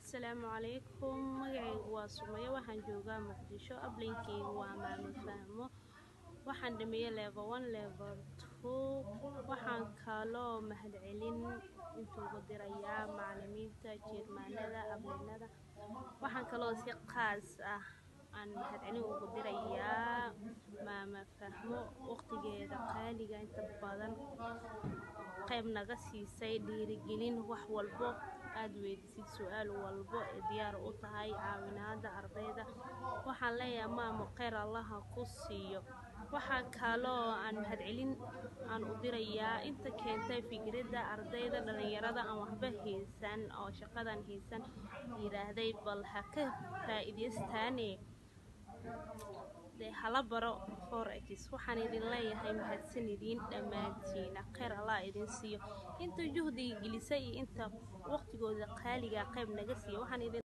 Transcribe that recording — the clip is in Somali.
asalaamu calaykum magacaygu waa sumayo waxaan joogaa muqdisho ablinkeygu waa maamo fahmo waxaan dhameeyey level one level two waxaan kaloo mahadcelin intuugu dirayaa macalimiinta jeermaanada ablinada waxaan kaloo si qaas ah aan mahadcelin ugu dirayaa maama fahmo waqtigeeda qaaliga inta badan qayb naga siisay dhiirigelin wax walbo aad weydisid su-aal walbo ee diyaar u tahay caawinaada ardayda waxaan leeyahay maamo kheyr allaha ku siiyo waxaa kaloo aan mahadcelin aan u dirayaa inta keentay fikradda ardayda dhalinyarada aan waxba haysan oo shaqadan haysan yiraahday bal ha ka faa-ideystaane dee hala baro forex waxaan idin leeyahay mahadsanidin dhammaantiina kheyr allah idin siiyo inta juhdiga gelisa iyo inta waqtigooda qaaliga qayb naga siiya waxaan idin